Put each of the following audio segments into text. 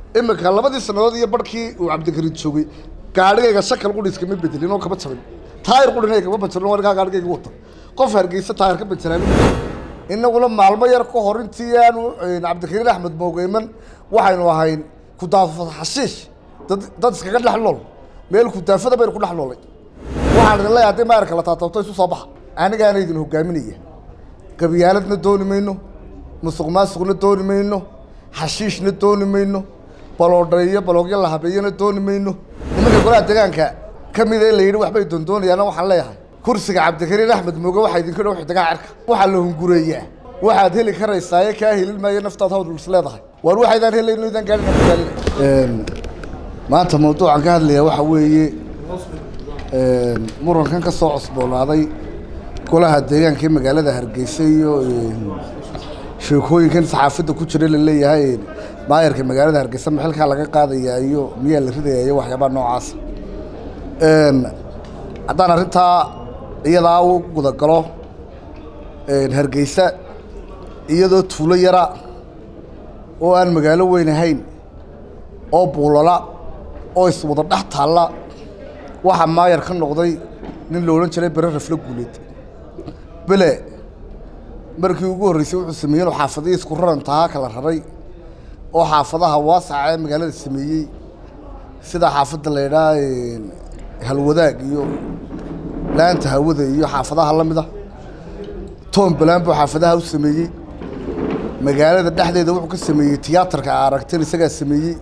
imika labadii sannadood iyo barhkii uu cabdikariin joogay gaadhigayga shakal qudhiiskama bedelin oo kama jabin taayir qudhinay kama bajarin warkaa gaadhigayga wata qof hargeysa taayir ka bajaraan inaguna maalmo yar ka hor intii aanu cabdikariin axmed moogeyman waxaynu ahayn kudaafad xashiish dad dad iskaga dhex nool meel kudaafada baynu ku dhex noolay waxaan idin leeyahay haddii maayarka la taataabto isu soo baxa anigaana idin hogaaminaya qabyaaladna dooni mayno musuq maasuqna dooni mayno xashiishna dooni mayno baloodhayo baloogyo la habeeyana dooni mayno nimanka golaha deegaanka ka mida in la yidhi waxbay doondoonayaana waxaan leeyahay kursiga cabdikariin axmed mooge waxaa idinka dhow xidigaa cirka waxaa la hungureeyaa waxaad heli karaysaaye kaa helin maayo naftaad hawl is leedahay waar waxaydaan helayno idaan gaadhin magaalina maanta mawduucan ka hadlayaa waxaa weeye murankan ka soo cusboonaaday golaha deegaanka ee magaalada hargeysa iyo sheekooyinkan saxaafadda ku jira laleeyahay maayarka magaalada hargeysa maxilkaa laga qaadayaa iyo miyaa la ridayaa iyo waxyaabaha noocaas haddaan arrintaa iyadaa u gudagalo hargeysa iyadoo tuulo yara oo aan magaalo weyn ahayn oo buulala oo iswada dhex taalla waxaa maayar ka noqday nin la odhan jiray bere raflo guuleed bele markii ugu horreysay wuxuu sameeyey inuu xaafadihii isku rarantahaa kala raray oo xaafadaha waasaca ee magaalada sameeyey sida xaafadda la ydhaa halwadaag iyo laanta hawada iyo xaafadaha la mida tom balan buu xaafadaha u sameeyey magaalada dhexdeeda wuxuu ka sameeyey tiyaatarka a aragteen isagaa sameeyey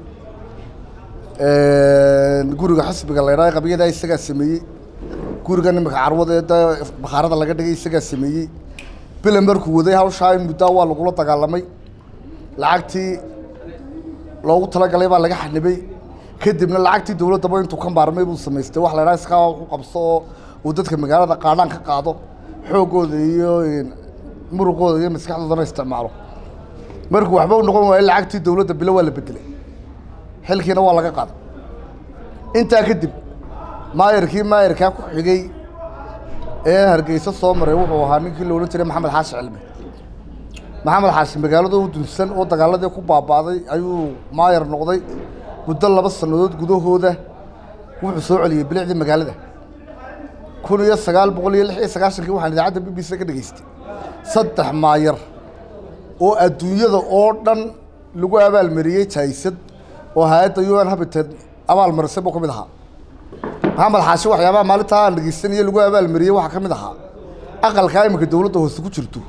guriga xisbiga la ydhaa qabyadaa isagaa sameeyey guriga nimanka carwada ee da bakhaarada laga dhigay isagaa sameeyey bilan markuu waday hawshaa in muddaa waa lagula dagaalamay lacagtii loogu talagalay baa laga xanibay kadibna lacagtii dowladdaba intuu ka maarmay buu samaystay wax la ydhaha iskaa u qabso oo uu dadka magaalada qaadhaan ka qaado xoogooda iyo muruqooda iyo maskaxdoodana isticmaalo markuu waxba u noqon waayo lacagtii dowladda bilo waa la bedelay xilkiina waa laga qaaday intaa kadib maayarkii maayarkaa ku xigay ee hargeysa soo maray wuxuu ahaa ninkii la odhan jiray maxamed xaashi cilmi maxamed xaashi magaalada u dunsan oo dagaaladii ku baaba'day ayuu maayar noqday muddo laba sannadood gudahooda wuxuu soo celiyey bilicdii magaalada kun iyo sagaal boqol iyo lix iyo sagaashankii waxaan idaacadda b b c ka dhegaystay saddex maayar oo adduunyada oo dhan lagu abaalmariyey jaysad oo hay-adda u n habited abaalmarisay buu ka mid ahaa maxamed xaashi waxyaabaha maalintaa aan dhegeysanaya lagu abaalmariyey waxaa ka mid ahaa aqalkaa iminka dowladda hoose ku jirto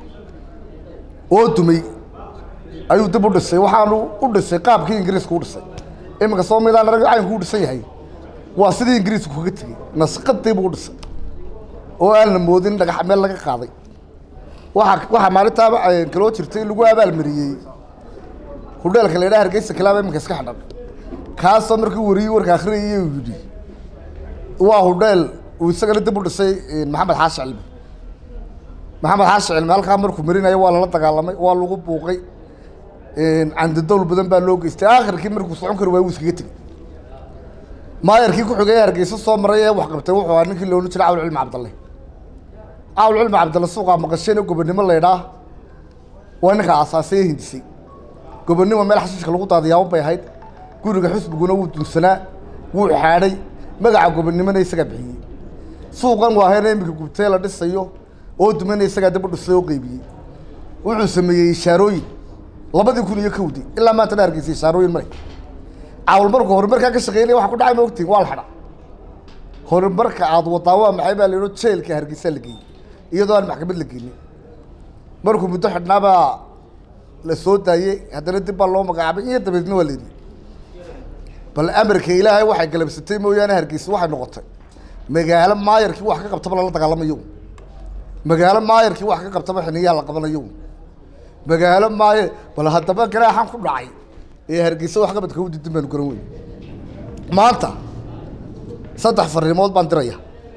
oo dumay ayuu dib u dhisay waxaanu u dhisay qaabkii ingiriiska u dhisay iminka soo midaan arag caynku u dhisan yahay waa sidii ingiriisku kaga tegey nasqadii buu u dhisay oo aan la moodin dhagax meel laga qaaday waaa waxaa maalintaaba kaloo jirtay lagu abaalmariyey hudheelka la ydhaha hargeysa kilaaba iminka iska xidhan kaasoo markii wariyey warka akhriyay uu yidhi waa hudheel uu isagana dib u dhisay maxamed xaashi cilmi maxamed xaashi cilmi halkaa markuu marinayo waa lala dagaalamay waa lagu buuqay candidowl badan baa loo geystay aakhirkii markuu socon kari waay wuu iskaga tegey maayarkii ku xigay hargeysa soo maray ee wax qabtay wuxuu ahaa ninkii loodhan jiray cawl cilmi cabdalle cawl cilmi cabdalle suuqaa maqasheen gobonimo la ydhaa waa ninka aasaasay ee hindisay gobonimo meel xashiishka lagu daadiyaabo bay ahayd guriga xusbiguna wuu dunsanaa wuu xaadhay magaca gobonnimona isagaa bixiyey suuqan waahayna iminka gubtee la dhisayo oo dumana isagaa dib u dhisay oo qeybiyey wuxuu sameeyey ishaarooyin labadii kun iyo kowdii ilaa maantana hargeysay ishaarooyin male cawl markuu horumarkaa ka shaqeynaya waxa ku dhacay ma ogtiin waa la xidha horumarka aad wadaa waa maxay baa la yidho jeelka hargeysaa la geeyey iyadoo aan maxkamad la geynin markuu muddo xidhnaabaa la soo daayey haddana dib baa loo magacaabay iyo dabeedna waa la yidhi bal amarka ilaahay waxay galabsatay mooyaane hargeysa waxay noqotay magaalo maayarkii wax ka qabtaba lala dagaalamayo magaalo maayarkii wax ka qabtaba xiniyaa la qabanayo magaalo maayo bal haddaba garaaxan ku dhacay ee hargeysa wax qabadka u didin baanu garan weyn maanta saddex fariimood baan diraya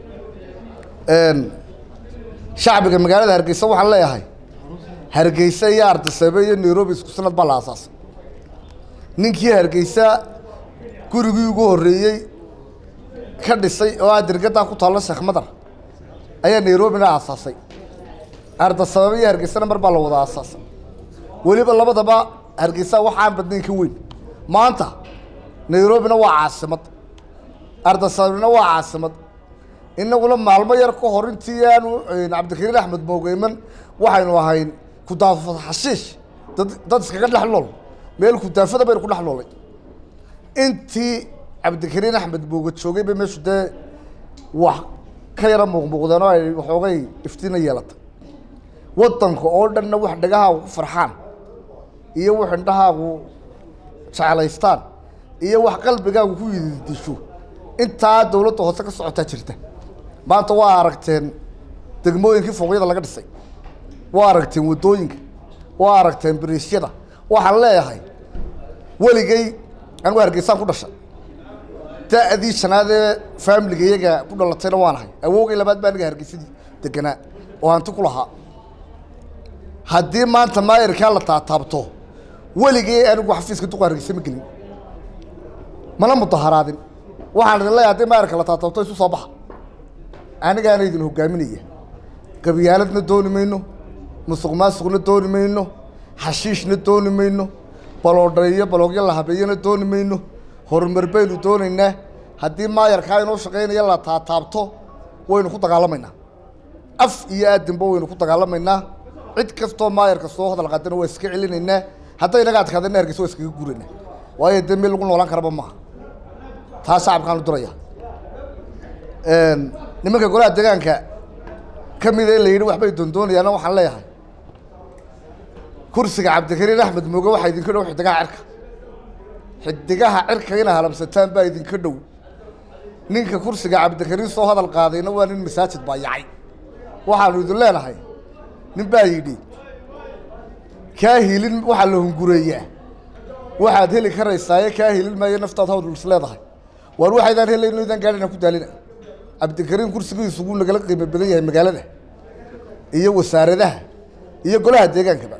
shacbiga magaalada hargeysa waxaan leeyahay hargeysa iyo ardisabe iyo nairobi isku sanad baa la aasaasay ninkii hargeysa gurigii ugu horreeyey ka dhisay oo aa dirgadaa ku taalla sheekh madar ayaa nairobina aasaasay ardasababe iyo hargeysana mar baa la wada aasaasay weliba labadaba hargeysa waxaan badnayn ka weyn maanta nairobina waa caasimad ardasabina waa caasimad inaguna maalmo yar ka hor intii aanu cabdikariin axmed moogeyman waxaynu ahayn kudaafad xashiish dad dad iskaga dhex nool meel kudaafada baynu ku dhex noolay intii cabdikariin axmed mooge joogay bay meeshu dee wax ka yara muuqmuuqdeen oo ay waxoogay iftiina yeelatay waddanka oo dhanna wax dhagahaagu ku farxaan iyo wax indhahaagu jeclaystaan iyo wax qalbigaagu ku yididisho intaa dawladda hoose ka socotaa jirta maanta waa aragteen degmooyinkii fooqyada laga dhisay waa aragteen waddooyinka waa aragteen bariisyada waxaan leeyahay weligay anigu hargeysaan ku dhashay da-dii shanaadee faamiliga iyaga ku dhalatayna waan ahay awoogay labaad baa aniga hargeysadii deganaa oo hanti ku lahaa haddii maanta maayarkaa la taataabto weligay anigu xafiiska duqa hargeysa ma gelin mana mudaharaadin waxaan idin leeyahay haddii maayarka la taataabto isu soo baxa anigaana idin hogaaminaya qabyaaladna dooni mayno musuq maasuqna dooni mayno xashiishna dooni mayno baloodhayo baloogyo la habeeyana dooni mayno horumar baynu doonaynaa haddii maayarkaa inoo shaqaynaya la taataabto waynu ku dagaalamaynaa af iyo aadinba waynu ku dagaalamaynaa cid kastoo maayarka soo hadal qaadana waa iska celinaynaa hadday inaga adkaadana hargeysa waa iskaga guuraynaa waayo dee meel lagu noolaan karaba maaha taa shacabkaanu diraya nimanka golaha deegaanka ka mida in la yidhi waxbay doondoonayaana waxaan leeyahay kursiga cabdikariin axmed mooge waxaa idinka dhow xidigaha cirka xidigaha cirka ina halamsataan baa idinka dhow ninka kursiga cabdikariin soo hadal qaadayna waa nin masaajid baa yacay waxaanu idin leenahay nin baa yidhi kaa hilin waxaa la hungureeyaa waxaad heli karaysaaye kaa hilin maayo naftaad hawdls leedahay waar waxaydaan helayno idaan gaadhina ku daalina cabdikariin kursigiisu wuu nagala qiimo badan yahay magaalada iyo wasaaradaha iyo golaha deegaankaba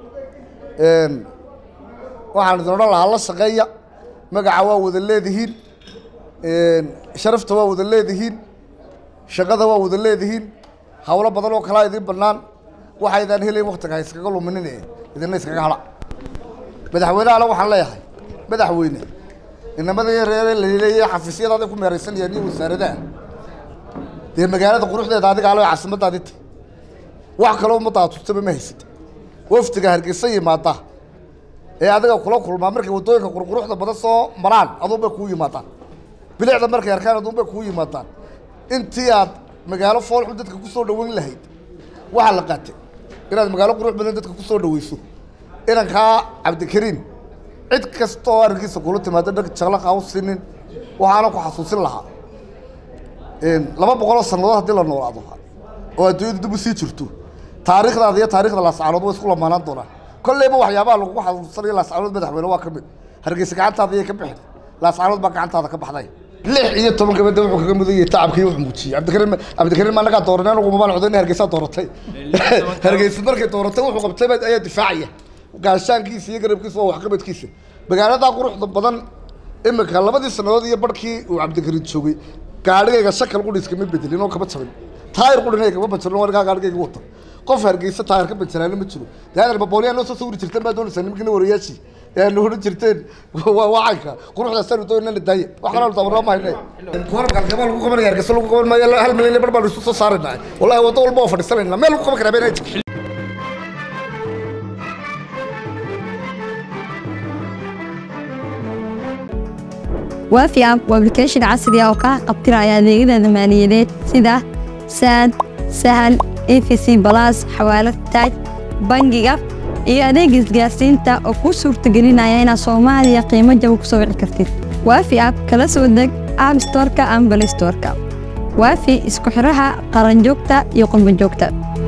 waxaan idin odhan lahaa la shaqeeya magaca waa wada leedihiin sharafta waa wada leedihiin shaqada waa wada leedihiin hawlo badan oo kalaa idiin bannaan waxaydaan helayn waktiga ha iskaga luminin idina iskaga hadha madaxweynehana waxaan leeyahay madaxweyne inamada reere laleeyahay xafiisyadaada ku meeraysanayaan iyo wasaaradaha dee magaalada quruxdeeda adiga alo caasimadaadi tay wax kaloo ummadda atustaba ma haysata wafdiga hargeysa yimaada ee adiga kula kulmaa markay waddooyinka qurquruxda badan soo maraan aduun bay kuu yimaadaan bilicda markay arkaan aduun bay kuu yimaadaan intii aad magaalo foolxun dadka kusoo dhaweyn lahayd waxaa la qaatay inaad magaalo qurux badan dadka kusoo dhaweyso inankaa cabdikariin cid kasta oo arrinkiisa kula timaado dhag jaqlaqa u sinin waxaana ku xasuusin lahaa laba boqoloo sannadood haddii la noolaado oo adduunyadu dib u sii jirto taariikhdaada iyo taarikhda laascaanood way isku lamaanaan doonaan kolleyba waxyaabaha lagugu xasuusanayo laascaanood madaxweyne waa ka mid hargeysa gacantaada iyay ka bixin laascaanood baa gacantaada ka baxday lix iyo toban gabadha wuxuu kaga mudan yahay tacabkii wuxuu muujiyey cabdikariin cabdikariin ma nagaa dooranay anigu mabaan codayn hargeysaa dooratay hargeysa markay dooratay wuxuu qabtay baa ayaa difaacaya gaashaankiisa iyo garabkiisa waa waxqabadkiisa magaaladaa quruxda badan imika labadii sannadood iyo barhkii uu cabdikariin joogay gaadhigayga shakal qudhiis kama bedelin oo kama jabin taayir qudhinay kama banjarin warkaa gaadhigayga wata qof hargeysa taayir ka banjaraana ma jiro daadan babooliyaa noo soo sawiri jirteen baa doonaysaa nimankina warayaashii ee nu odhan jirteen waa wacanka quruxdaasaanu doonana daaya wax kalaa tabarnaa ma hayne kuwarabka alkabaa lagu qabanaya hargeysa lagu qaban maayo hal milyan iyo bar baanu isu soo saaraynaa wallahi waddo walba waa fadhiisanayna meel lagu qaban karaa beenaa jirto waafi app waa application casri ah oo kaa qabtiraya adeegyada maaliyadeed sida saad sahal efc balas xawaalad taaj bangiga iyo adeega isgaarsiinta oo kuu suurtagelinaya inaad soomaaliya qiimo jaba ku soo wici kartid waafi app kala soo deg app storeka ama balay storeka waafi isku xiraha qaranjoogta iyo qurbanjoogta